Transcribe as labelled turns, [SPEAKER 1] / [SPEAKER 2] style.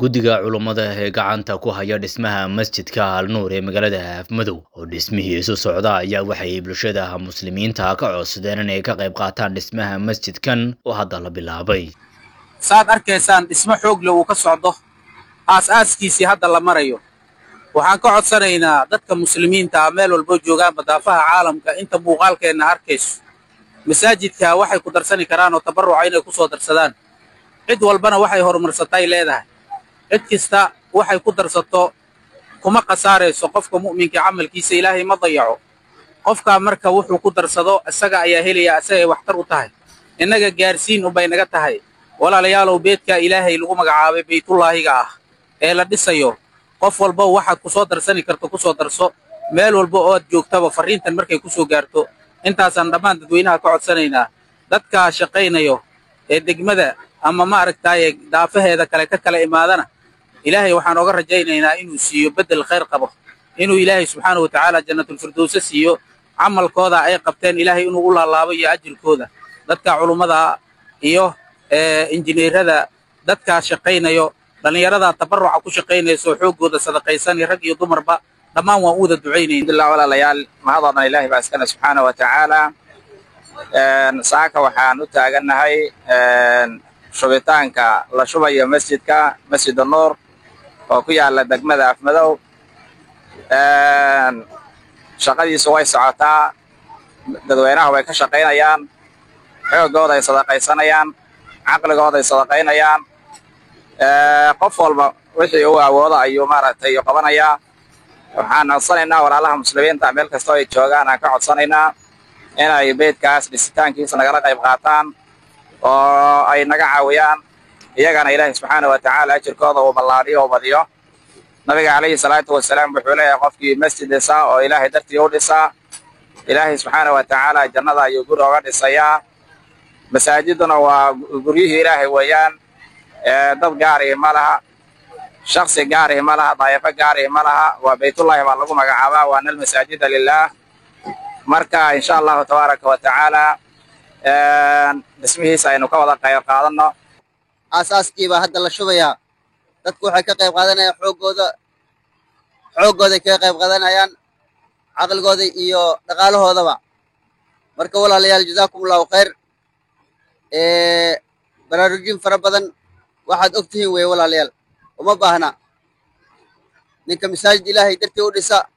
[SPEAKER 1] guddiga culummada ee gacanta ku haya dhismaha masjidka alnuur ee magaalada afmadow oo dhismihiisu socda ayaa waxay bulshada muslimiinta ka codsadeen inay ka qayb qaataan dhismaha masjidkan oo hadda la bilaabay
[SPEAKER 2] saad arkaysaan dhismo xoogle uu ka socdo aas-aaskiisii hadda la marayo waxaan ka codsanaynaa dadka muslimiinta ah meel walbo joogaan badaafaha caalamka inta muuqaalkeenna arkayso masaajidka waxay ku darsani karaan oo tabarruca inay ku soo darsadaan cid walbana waxay horumarsatay leedahay cid kasta waxay ku darsato kuma khasaarayso qofka mu'minka camalkiisa ilaahay ma dayaco qofkaa marka wuxuu ku darsado isaga ayaa helaya isagay waxtar u tahay innaga gaarsiin unbay naga tahay walaalayaalow beedkaa ilaahay lagu magacaabay baytullaahiga ah ee la dhisayo qof walba waxaad ku soo darsani karto ku soo darso meel walba oo aad joogtaba farriintan markay ku soo gaarto intaasaan dhammaan dadweynaha ka codsanaynaa dadkaa shaqaynayo ee degmada ama maaragtaaye daafaheeda kale ka kala imaadana ilaahay waxaan ooga rajaynaynaa inuu siiyo beddel khayr qabo inuu ilaahay subxaanahu watacaala jannatulfirdowse siiyo camalkooda ay qabteen ilaahay inuu u laalaabo iyo ajirkooda dadka culummada iyo injineerada dadkaa shaqaynayo dhallinyarada tabarruca ku shaqaynayso xooggooda sadaqaysan rag iyo dumarba dhammaan waan u wada ducaynayn
[SPEAKER 3] alhamdulillah walaalayaal mahadoo dhan ilaahay baa iskale subxaana wa tacaala saaka waxaan u taagannahay shubitaanka la shubayo masjidka masjid nuur oo ku yaala degmada afmadow shaqadiisu way socotaa dadweynaha way ka shaqaynayaan xoogooda ay sadaqaysanayaan caqligooda ay sadaqaynayaan qof walba wixii uu awoodo ayuu maaragtay qabanayaa waxaan codsanaynaa walaalaha muslimiinta meel kastoo ay joogaan aan ka codsanaynaa inay beydkaas dhisitaankiisa nagala qayb qaataan oo ay naga caawiyaan iyagana ilaahay subxaana wa tacaala ajirkooda uu ballaadhiyo u badiyo nabiga calayhi salaatu wasalaam wuxuu leeyahay qofkii masjid dhisaa oo ilaahay dartii u dhisaa ilaahay subxaana wa tacaala jannada ayuu guri oga dhisayaa masaajiduna waa guryihii ilaahay weeyaan dad gaarihi ma laha shaksi gaarihi ma laha daayafo gaarihi ma laha waa baytullaahi baa lagu magacaabaa waana almasaajida lilaah marka insha allahu tabaaraka wa tacaala dhismihiisa aynu ka wada qayb qaadanno
[SPEAKER 4] aasaaskii baa hadda la shubayaa dadku waxay ka qayb qaadanayaan xooggooda xooggooday kaga qayb qaadanayaan caqligooda iyo dhaqaalahoodaba marka walaalayaal jazaakum allahu khayr baraarujin fara badan waxaad og tihiin weeye walaalayaal uma baahna ninka masaajid ilaahay dartii u dhisa